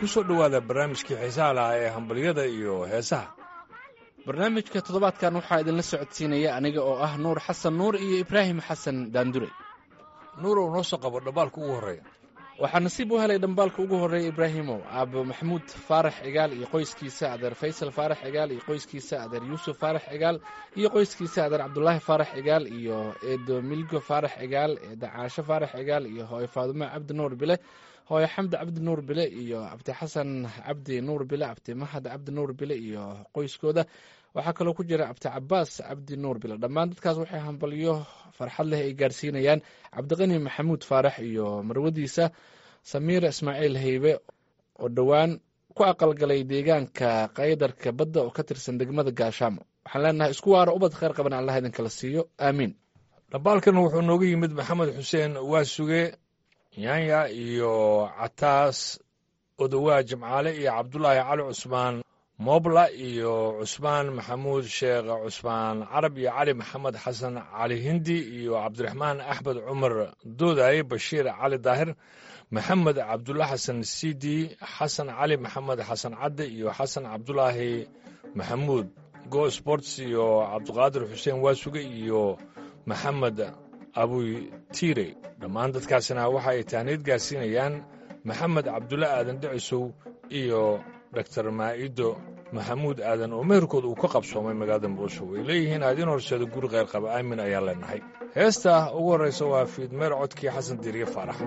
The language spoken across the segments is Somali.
ku soo dhowaada barnaamijkii xiisaha lahaa ee hambalyada iyo heesaha barnaamijka toddobaadkan waxaa idinla socodsiinaya aniga oo ah nuur xasan nuur iyo ibraahim xasan daandure nuurow noo soo qabo dhambaalka ugu horreeya waxaa nasiib u helay dhambaalka ugu horreeya ibraahimow aabo maxamuud faarax cigaal iyo qoyskiisa adeer faysal faarax cigaal iyo qoyskiisa adeer yuusuf faarax cigaal iyo qoyskiisa adeer cabdulaahi faarax cigaal iyo eedo milgo faarax cigaal eeda caasho faarax cigaal iyo hooyo faadumo cabdi nuur bile hooyo xamdi cabdi nuur bile iyo abdi xasan cabdi nuur bile abdi mahad cabdi nuur bile iyo qoyskooda waxaa kaloo ku jira abdi cabaas cabdi nuur bile dhammaan dadkaas waxay hambalyo farxad leh ay gaarsiinayaan cabdiqani maxamuud faarax iyo marwadiisa samiira ismaaciil haybe oo dhowaan ku aqalgalay deegaanka qaydarka badda oo ka tirsan degmada gaashaamo waxaan leenahay isku waaro ubad kheyr qaban allah idinkala siiyo aamiin dhambaalkan wuxuu nooga yimid maxamed xuseen waasuge yaanya iyo cataas odowaa jimcaale iyo cabdulaahi cali cusmaan moobla iyo cusmaan maxamuud sheekh cusmaan carab iyo cali maxamed xasan cali hindi iyo cabdiraxmaan axmed cumar doodaye bashiir cali daahir maxamed cabdulla xasan sidi xasan cali maxamed xasan cadde iyo xasan cabdulaahi maxamuud go sports iyo cabdiqaadir xuseen waasuge iyo maxamed abuy tiire dhammaan dadkaasina waxa ay tahniid gaarsiinayaan maxamed cabdulle aadan dhicisow iyo doktor maa'ido maxamuud aadan oo meherkooda uu ka qabsoomay magaalada muqdisho way leeyihiin aadiin horseeda guri kheyr qaba aamin ayaan leenahay heesta ugu horraysa waa fiidmeer codkii xasan diiriye faarax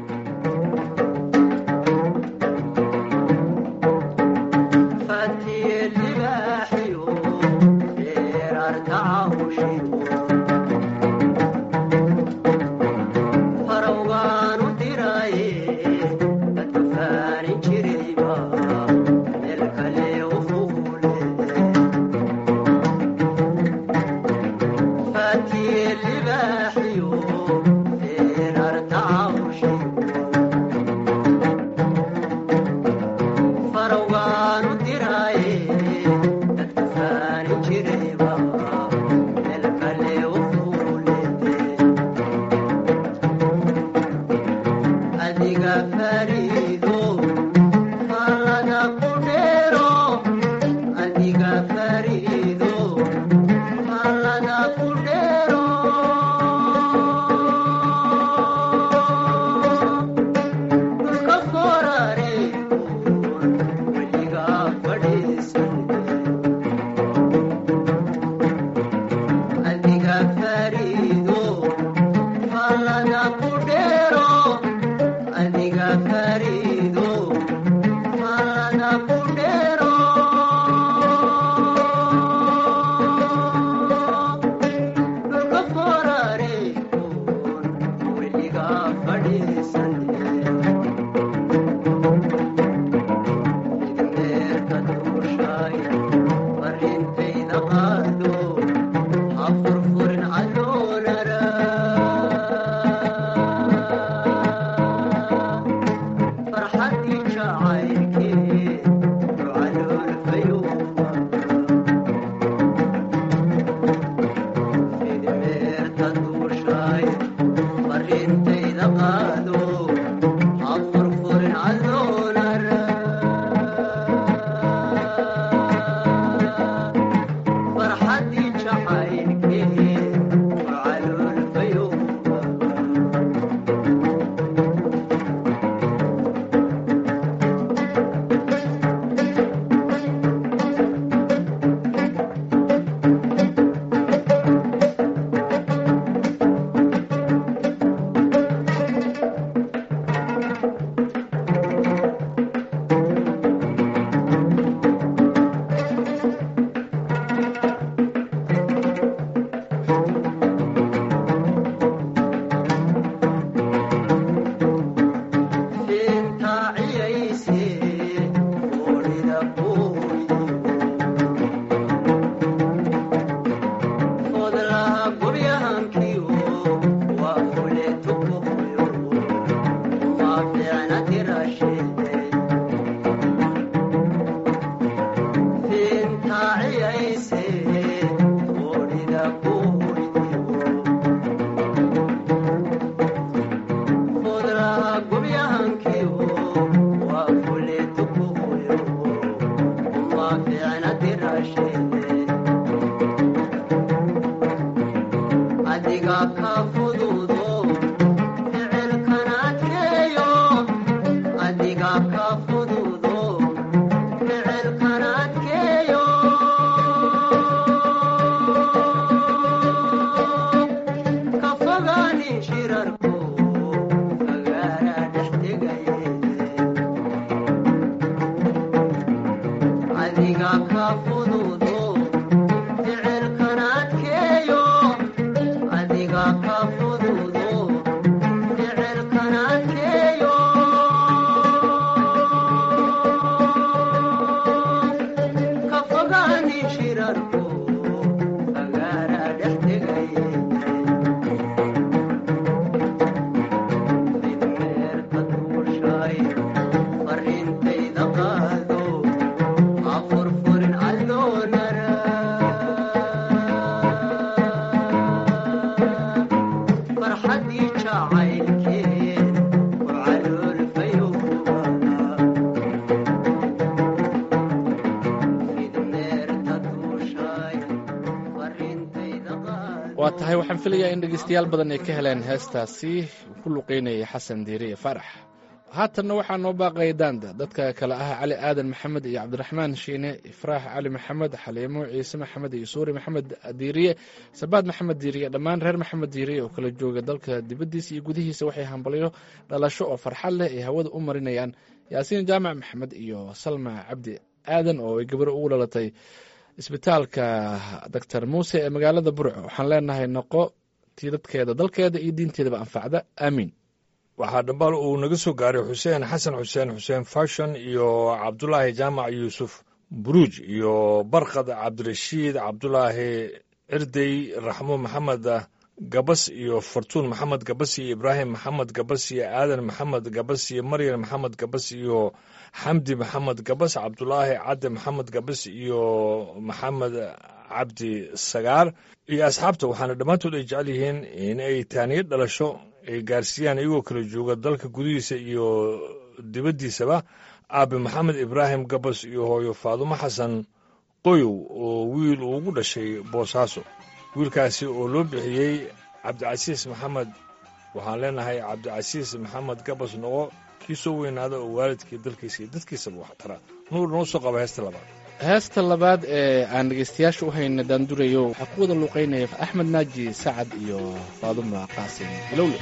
waa tahay waxaan filayaa in dhegeystayaal badan ay ka heleen heestaasi ku luqeynayay xasan diiriye farax haatanna waxaa noo baaqaya daanda dadka kale ah cali aadan maxamed iyo cabdiraxmaan shiine ifraax cali maxamed xaliimo ciise maxamed iyo suuri maxamed diiriye sabaad maxamed diiriye dhammaan reer maxamed diiriye oo kala jooga dalka dibaddiisa iyo gudihiisa waxay hambalyo dhalasho oo farxad leh ay hawada u marinayaan yaasiin jaamac maxamed iyo salma cabdi aadan oo ay gabaro ugu dhalatay isbitaalka doctor muuse ee magaalada burco waxaan leenahay noqo tii dadkeeda dalkeeda iyo diinteedaba anfacda aamiin waxaa dhambaal uu naga soo gaaray xuseen xasan xuseen xuseen fashon iyo cabdulaahi jaamac yuusuf buruuj iyo barkad cabdirashiid cabdulaahi cirdey raxmo maxamed gabas iyo fartuun maxamed gabas iyo ibraahim maxamed gabas iyo aadan maxamed gabas iyo maryan maxamed gabas iyo xamdi maxamed gabas cabdulaahi cadde maxamed gabas iyo maxamed cabdi sagaar iyo asxaabta waxaana dhammaantood ay jecel yihiin in ay taaniyo dhalasho ay gaarsiiyaan iyagoo kala jooga dalka gudihiisa iyo dibaddiisaba aabe maxamed ibraahim gabas iyo hooyo faadumo xasan qoyow oo wiil uu ugu dhashay boosaaso wiilkaasi oo loo bixiyey cabdicasiis maxamed waxaan leenahay cabdicasiis maxamed gabas noqo kii soo weynaada oo waalidkii dalkiisa iyo dadkiisaba wax tara nuur noo soo qaba heesta labaad heesta labaad ee aan dhegeystayaasha u hayna daandurayo waxaa ku wada luuqeynaya axmed naaji sacad iyo faaduma qaasim bilowle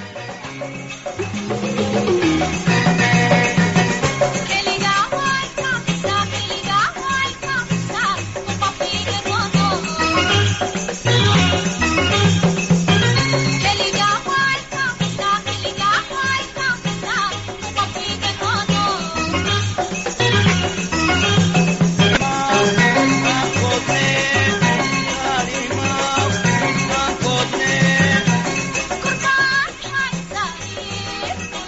Kurban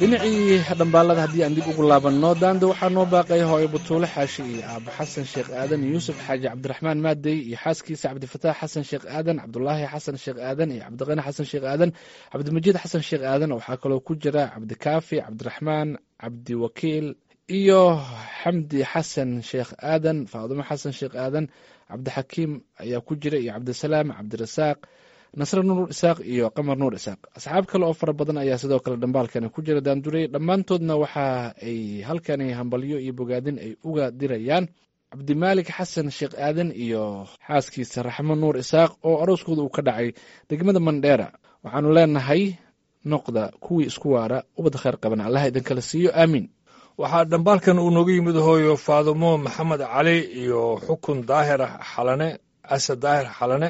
dhinacii dhambaalada haddii aan dib ugu laabanno daanda waxaa noo baaqay hooyo butuule xaashi iyo aabo xasan sheekh aadan iyo yuusuf xaaji cabdiraxmaan maadey iyo xaaskiisa cabdifataax xasan sheekh aadan cabdulaahi xasan sheekh aadan iyo cabdiqani xasan sheekh aadan cabdimajiid xasan sheekh aadan waxaa kaloo ku jira cabdikaafi cabdiraxmaan cabdiwakiil iyo xamdi xasan sheekh aadan faadumo xasan sheekh aadan cabdixakiim ayaa ku jira iyo cabdisalaam cabdirasaaq nasre nuur isaaq iyo qamar nuur isaaq asxaab kale oo fara badan ayaa sidoo kale dhambaalkani ku jira daanduray dhammaantoodna waxa ay halkani hambalyo iyo bogaadin ay uga dirayaan cabdimaalik xasan sheekh aadan iyo xaaskiisa raxmo nuur isaaq oo arooskooda uu ka dhacay degmada mandheera waxaanu leenahay noqda kuwii isku waara ubad khayr qaban allaha idinkala siiyo aamiin waxaa dhambaalkan uu nooga yimid hooyo faadumo maxamed cali iyo xukun daahir xalane asad daahir xalane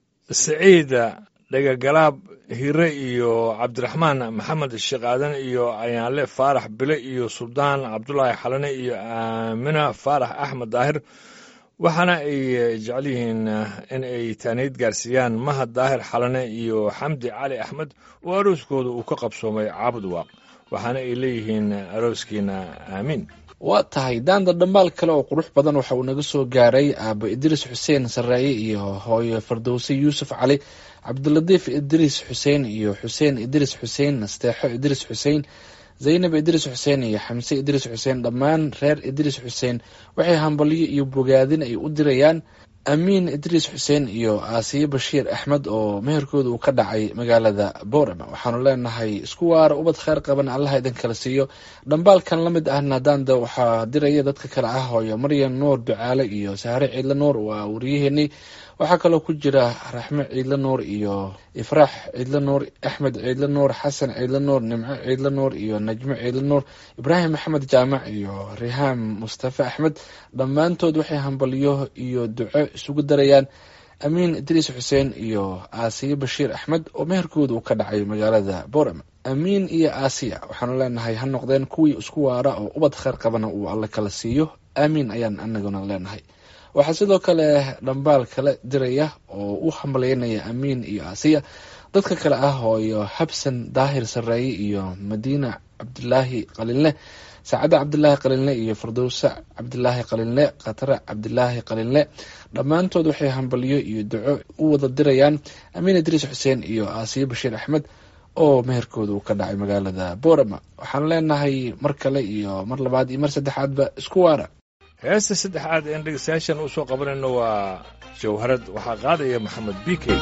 saciida dhegagalaab hire iyo cabdiraxmaan maxamed sheekh aadan iyo ayaanle faarax bile iyo suldaan cabdulaahi xalane iyo aamina faarax axmed daahir waxaana ay jecel yihiin in ay taaniid gaarsiiyaan mahad daahir xalane iyo xamdi cali axmed oo arooskooda uu ka qabsoomay caabud waaq waxaana ay leeyihiin arooskiina aamiin waa tahay daanda dhambaal kale oo qurux badan waxa uu naga soo gaaray aabo idriis xuseen saraaye iyo hooyo fardowse yuusuf cali cabdilatiif idriis xuseen iyo xuseen idriis xuseen nasteexo idriis xuseen zaynab idriis xuseen iyo xamse idriis xuseen dhammaan reer idriis xuseen waxay hambalyo iyo bogaadin ay u dirayaan amiin idriis xuseen iyo aasiye bashiir axmed oo meherkooda uu ka dhacay magaalada boorama waxaanu leenahay isku waara ubad kheyr qaban allaha idin kala siiyo dhambaalkan la mid ahna daanda waxaa diraya dadka kale ah hooyo maryan nuur ducaale iyo sahre ciidle nuur waa wariyaheenii waxaa kaloo ku jira raxme ciidle nuur iyo ifraax ciidle nuur axmed ciidle nuur xasan ciidle nuur nimco ciidle nuur iyo najmo ciidle nuur ibraahim maxamed jaamac iyo rihaam mustafe axmed dhammaantood waxay hambalyo iyo duco isugu darayaan amiin idriis xuseen iyo aasiye bashiir axmed oo meherkooda uu ka dhacay magaalada boorama amiin iyo aasiya waxaanu leenahay ha noqdeen kuwii isku waara oo ubad kheyr qabana uu alle kala siiyo aamiin ayaan anaguna leenahay waxaa sidoo kale dhambaal kala diraya oo u hambalyeynaya amiin iyo aasiya dadka kale ah hooyo xabsan daahir sareeye iyo madiina cabdilaahi qalinle saacadda cabdilaahi qalinle iyo fardowse cabdilaahi qalinle khatare cabdilaahi qalinle dhammaantood waxay hambalyo iyo duco u wada dirayaan amiin idriis xuseen iyo aasiye bashiir axmed oo meherkooda uu ka dhacay magaalada boorama waxaan leenahay mar kale iyo mar labaad iyo mar saddexaadba isku waara heesta saddexaad een dhegeystayaashan u soo qabanayno waa jawharad waxaa qaadaya maxamed bikey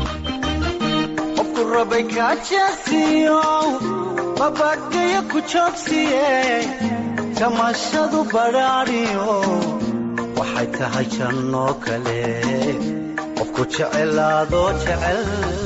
qofku rabay kaajeesiyo babadhaya ku joogsiye jamashadu badhaadhiyo waxay tahay jannoo kale qofku jecelaadoo jecel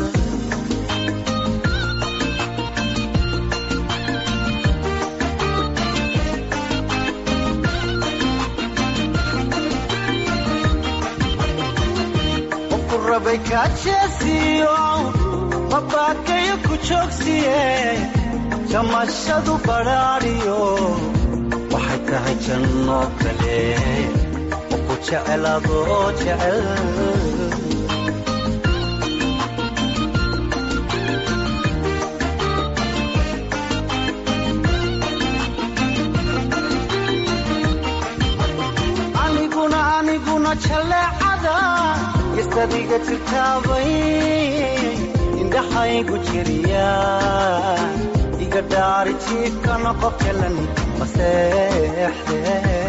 qofku rabay kaajeesiyo babadhaya ku joogsiye jamashadu badhaadhiyo waxay tahay jannoo kale qofku jecelaadoo jecel aniguna aniguna jaleecada istadiga jirtaabay indhaxaygu jiriya iga dhaari jiifkana qof jalan maseexde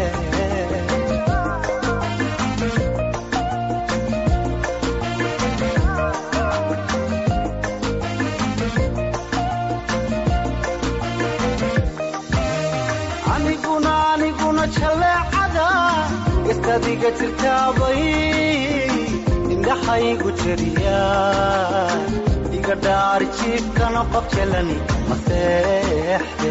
aniguna aniguna jaleecada istadiga jirtaabay indhaxaygu jiriya iga dhaari jiifkana qof jalan maseexde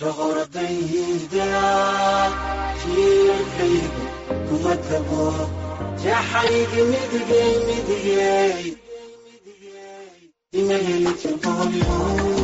shoqoradayda jiirkaygu kuma tago jaxaygi midigay midigay ima heli jabooyo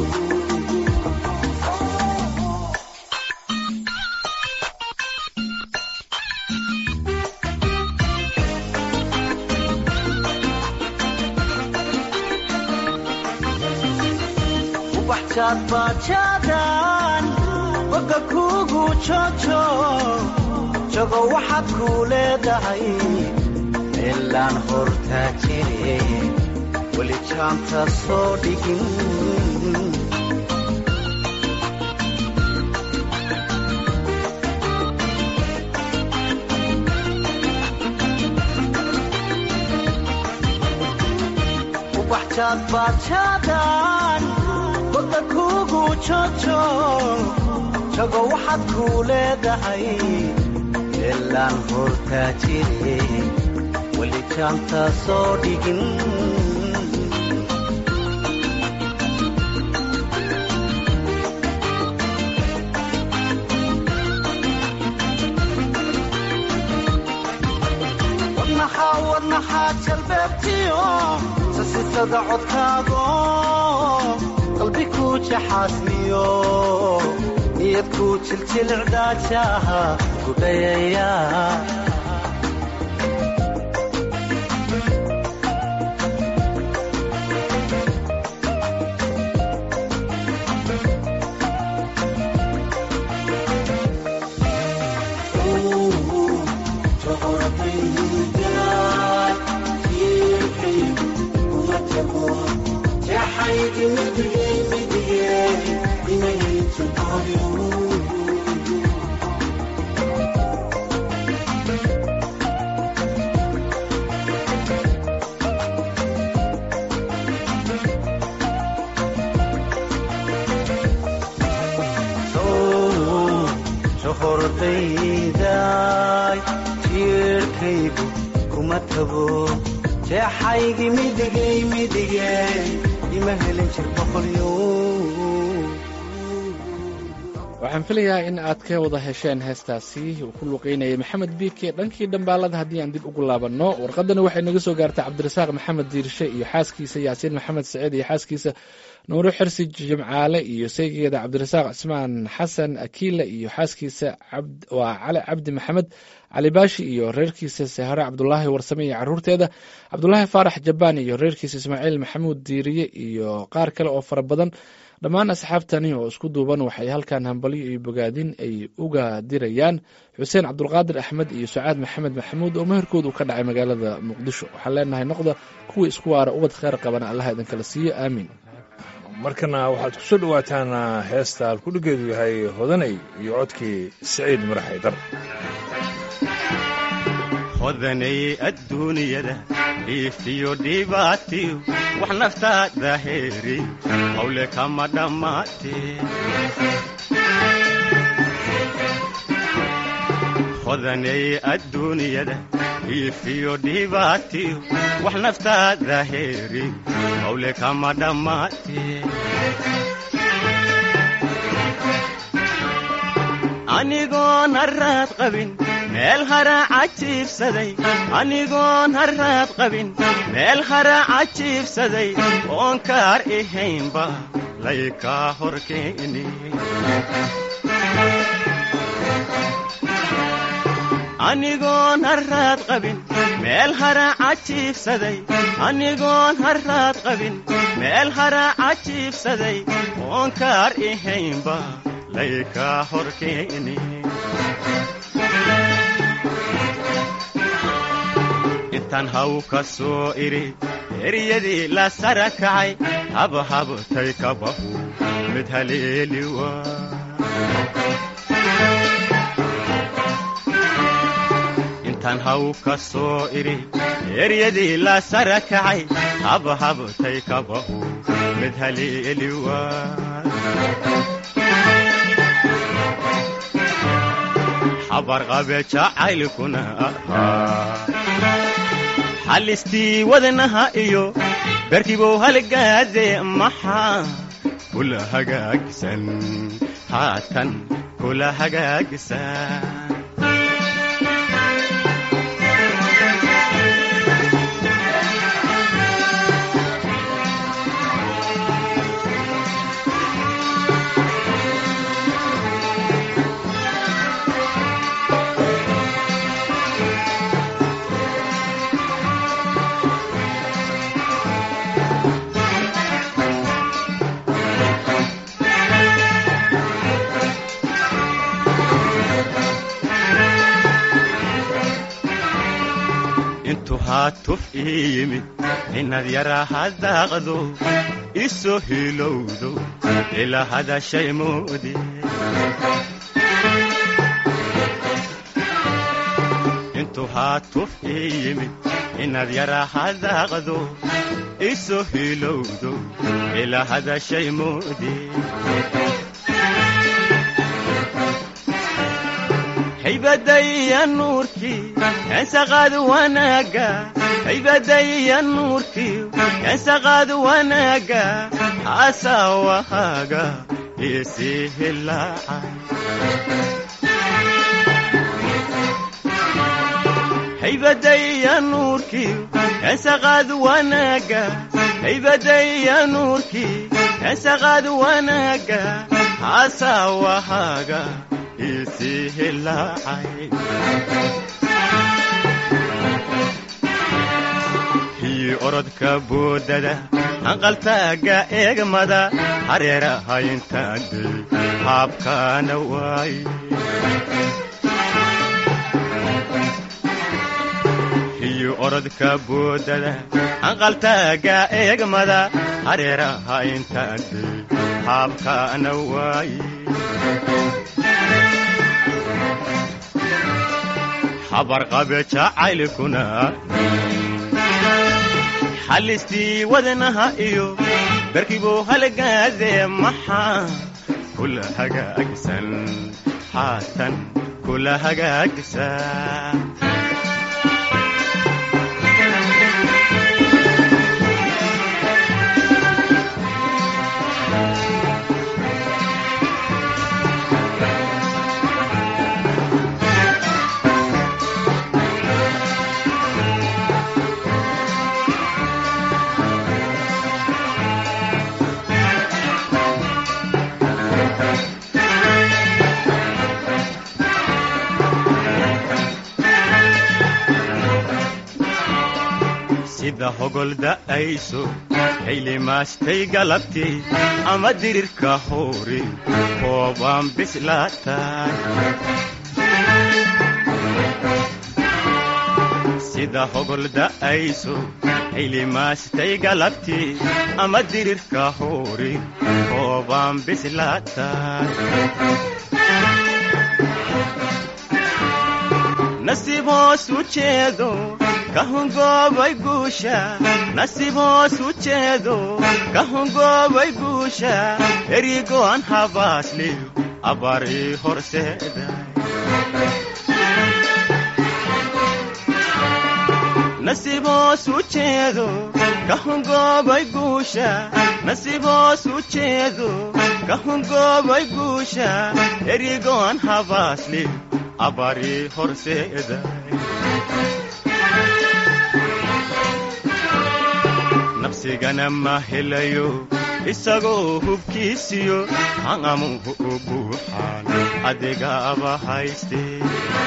ubaxjaad baajaadan boga kuugu jojo jogo waxaad kuu leedahay meelaan hortaa jire weli jaanta soo dhigin ubaxjaad baajaadan boga kuugu jojo jogo waxaad kuu leedahay meelaan hortaa jire weli jaanta soo dhigin wadnaxaa wadnaxaa jalbeebtiyo sasisada codkaago qalbi kuu jaxaasmiyo niyad kuu jiljilcdaajaha gudhayaya hordayday jiirkaygu kuma tago jeexaygi midigay midigay ima helin jir boqolyo waxaan filayaa in aad ka wada hesheen heestaasi uu ku luqeynayay maxamed biike dhankii dhambaalada haddii aan dib ugu laabanno warqadani waxay naga soo gaartay cabdirasaaq maxamed diirshe iyo xaaskiisa yaasiin maxamed saciid iyo xaaskiisa nuuro xirsi jimcaale iyo saygeeda cabdirasaaq cismaan xasan akiila iyo xaaskiisa waa cali cabdi maxamed cali baashi iyo reerkiisa sahare cabdulaahi warsame iyo caruurteeda cabdulaahi faarax jabaan iyo reerkiisa ismaaciil maxamuud diiriye iyo qaar kale oo fara badan dhammaan asxaabtani oo isku duuban waxay halkan hambalyo iyo bogaadin ay uga dirayaan xuseen cabdulqaadir axmed iyo sacaad maxamed maxamuud oo meherkoodu ka dhacay magaalada muqdisho waxaan leenahay noqda kuwii isku waara ubad kheyr qabana allaha idinkala siiyo aamiin markana waxaad ku soo dhowaataan heesta alkudhigeedu yahay hodanay iyo codkii siciid marax aydar hodanay adduunyada dhiifiyo dhibaatiyo wax naftaada heeri hawle kama dhammaatee hodanay adduunyada dhiifiyo dhibaatiyo wax naftaada heeri hawle kama dhammaatee anigoon harraad qabin meel haraaca jiibsaday anigoon harraad qabin meel haraaca jiibsaday oon kaar ahaynba laykaa hor keeni anigoon harraad qabin meel haraaca jiibsaday anigoon harraad qabin meel haraaca jiibsaday oon kaar ahaynba laykaa hor keeni intaan haw ka soo idhi eryadii la sara kacay habhabtay kabahu mid haleeli waa intaan haw ka soo idhi eryadii la sara kacay habhabtay kabahu mid haleeli waa xabarqabe jacaylkuna ahaa xalistii wadnaha iyo berkibow halgaade maxaa kula hagaagsan haatan kula hagaagisaa intuu haatuf ii yimid inaad yaraa hadaaqdo isoo hilowdo ilaa hadashay moodi intuu haatuf ii yimid inaad yaraa hadaaqdo isoo hilowdo ilaa hadashay moodi haybadaya nuurkii kansaqaad wanaaga haybadaya nuurkii kansaqaad wanaaga haasawahaaga isii hilaacay haybadaya nuurkii kansaqaad wanaaga haybadaya nuurkii kansaqaad wanaaga haasawahaaga isii hilaacay hii orodka boodada hanqaltaaga eegmada hareerahayntaadey haabkaana waaye hii orodka boodada hanqaltaaga eegmada hareerahayntaadey haabkaana waaye habarqabe jacaylkuna xallistii wadnaha iyo darkibuu halgaadee maxaa kula hagaagsan haatan kula hagaagsan sida hogol da'ayso haylimaastay galabtii ama dirirka hoori koobaan bislaatay sida hogol da'ayso haylimaastay galabtii ama dirirka hoori koobaan bislaatay nasiib hoos u jeedo ka hungoobay guusha nasiib hoos u jeedo ka hungoobay guusha erigo'an habaasliyo abarii horseeday nasiib hoos u jeedo ka hungoobay guusha nasiib hoos u jeedo ka hungoobay guusha erigo'an habaasliyo abarii horseeday nafsigana ma helayo isagoo hubkiisiyo hangamuhu u buuxaan adigaaba haystee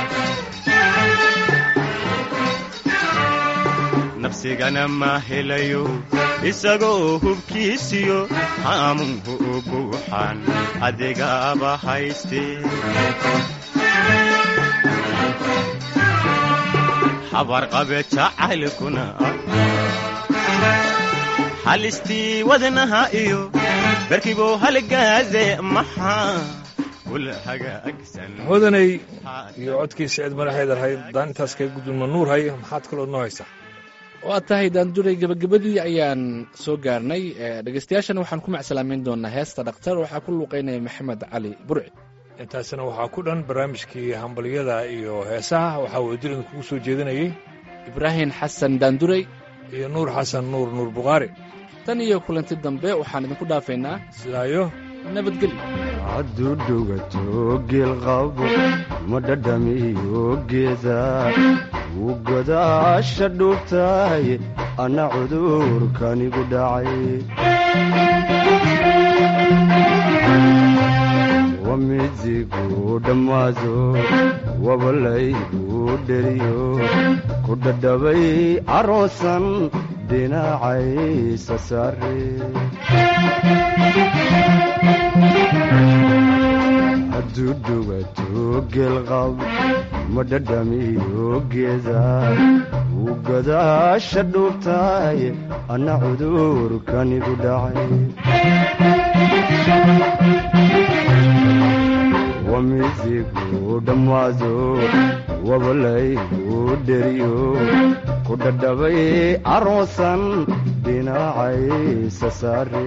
nafsigana ma helayo isagoo hubkiisiyo hangamuhu u buuxaan adigaaba haystee habarqabe jacaylkuna halistii wadnaha iyo barkibuu halgaade maxaa kula hagaagsan hodanay iyo codkiisa cid madaxeed ahayd daan intaas kaga gudbinma nuur hay maxaad kaloo noo haysaa waa tahay daanduray gebagabadii ayaan soo gaarnay dhegeystayaashana waxaan ku macsalaameyn doonaa heesta dhakhtar waxaa ku luuqeynaya maxamed cali burci intaasina waxaa ku dhan barnaamijkii hambalyada iyo heesaha waxaa wadajirinka kugu soo jeedinayey ibraahim xasan daanduray iyo nuur xasan nuur nuur bukhaari tan iyo kulanti dambe waxaan idinku dhaafaynaa sidaayo nabadgelyo hadduu dhugato geelqabo ma dhadhamiyo geeda wuu godaasha dhuubtahay anna cudurkanigu dhacay wamidigu dhammaado wabalaygu dheriyo ku dhadhabay caroosan dhinacaysa saare hadduu dhugato geelqab ma dhadhamiyo geeda wuu godaasha dhuubtaay anna cudurkanigu dhacay wamidigu dhammaado wabalaygu dheriyo ku dhadhabay caroosan dhinacaysa saare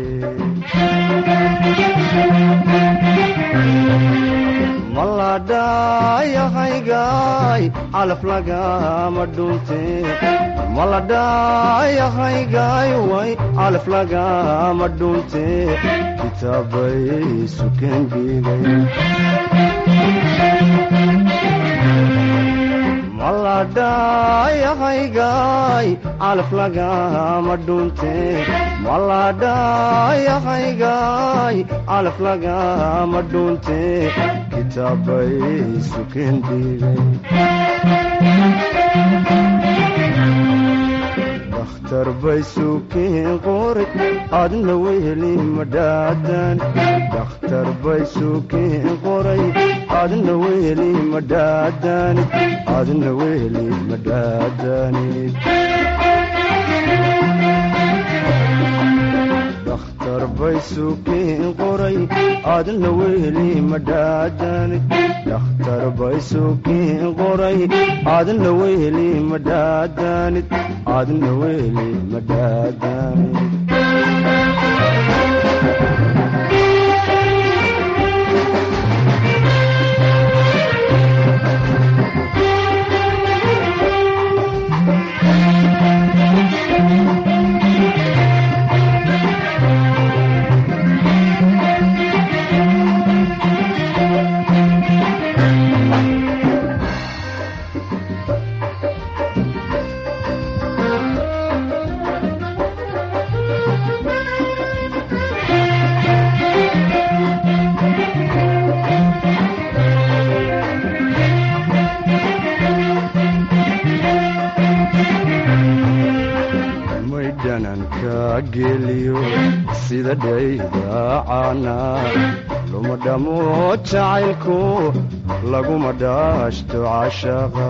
maladhayahaygaay calaf lagama dhunte maladhayahaygaay way calaf lagama dhunte kitaabay suken dhigay maladhayahaygaay calaf lagama dhunte maladhayahaygaay calaf lagama dhunte kitaabay suken dhigay dakhtar bay suken qori adna weheli madhaadan dakhtar bay suken qoray adna weheli madhaadanid adna weheli madhaadanid dakhtar bay suken qoray adna weheli madhaadanid dakhtar bay suken qoray adna weheli madhaadanid adna weheli madhaadanid maydhananka geliyo sida dhaydacaana luma dhamo jacaylku laguma dhaashto cashaqa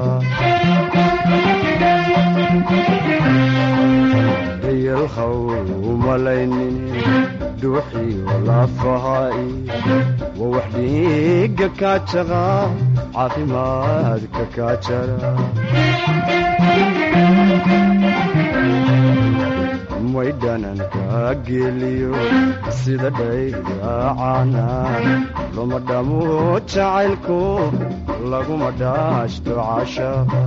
dayalhaw umalaynin dhuuxiyo lafahaai wa wax dhiiga kaajaqa caafimaadka kaajara maydhananka geliyo sida dhaydacaana luma dhamo jacaylku laguma dhaashto cashaqa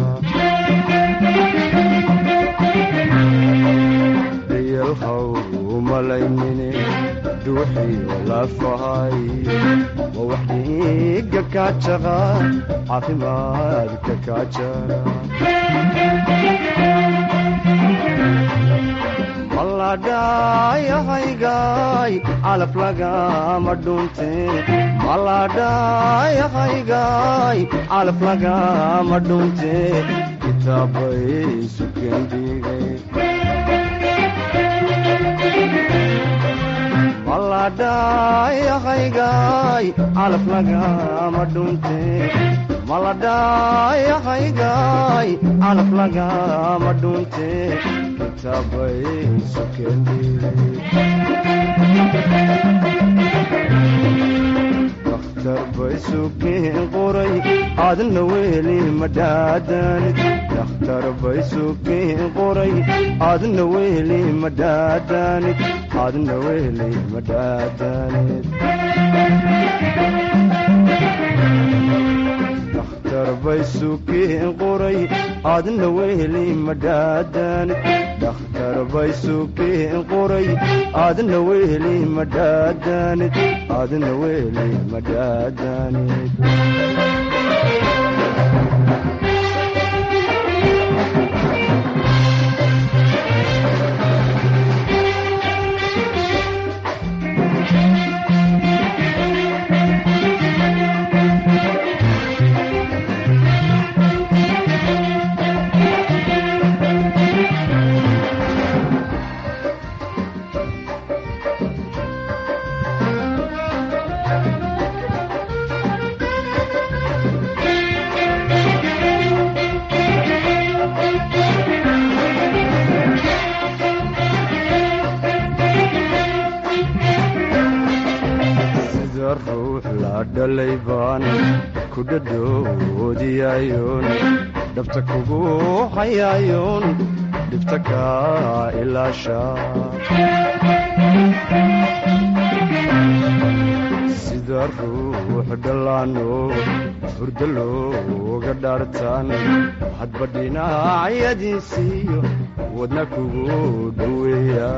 dayalhaw umalaynine dhuuxiyo lafahay wa wax dhiiga kaajaqa caafimaadka kaajara maladhayahaygaay calaf lagama dhunte maladhayahaygaay calaf lagama dhunte kitaabay suken dhigay maladhayahaygaay calaf lagama dhunte maladhayahaygaay calaf lagama dhunte kitaabay suken dakhtar bay suken qoray adna weheli madhaadanid dakhtar bay suken qoray adna weheli madhaadanid adna weheli madhaadanid dakhtar bay suken qoray adna weheli madhaadanid dakhtar dhakhtar bay sukeen qoray aadna weli madhaadanid aadna weli madhaadanid sida ruux la dhalay baan ku dhadhoodiyayoon dhabta kugu hayayoon dhibta kaa ilaasha sida ruux dhallaano hurdo looga dhaartaan hadba dhinacyadiisiiyo wadna kugu dhoweeya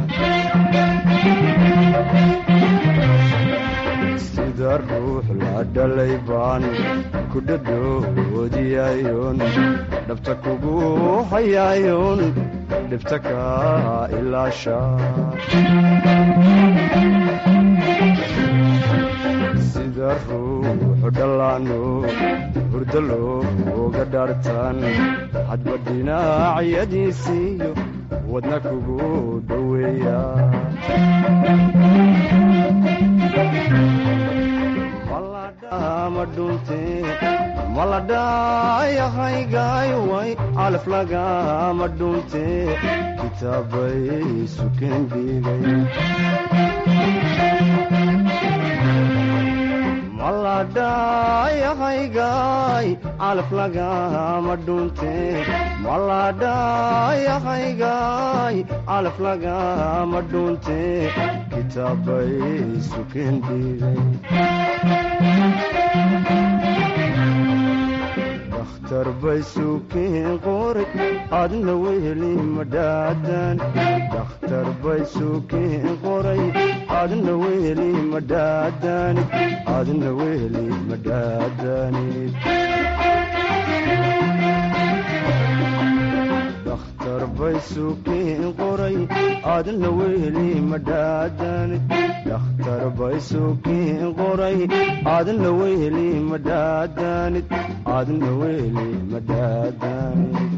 sida ruux la dhalay baan ku dhadhoodiyayoon dhabta kugu hayayoon dhibta kaa ilaasha sida ruux dhallaano hurdo looga dhaartaan hadba dhinacyadiisiiyo wadna kugu dhoweeya maladhayahaygayway calaf lagama dhunte kitaabay suken dhigay maladhayahaygaay calaf lagama dhunte maladhayahaygaay calaf lagama dhunte kitaabay suken dhigay dakhtar bay sukeen qoray adna weli madhaadan dakhtar bay sukeen qoray adna weli madhaadanid adna weli madhaadanid dakhtar bay sukeen qoray adna weli madhaadanid dakhtar bay sukeen qoray adna weli madhaadanid adna weli madhaadanid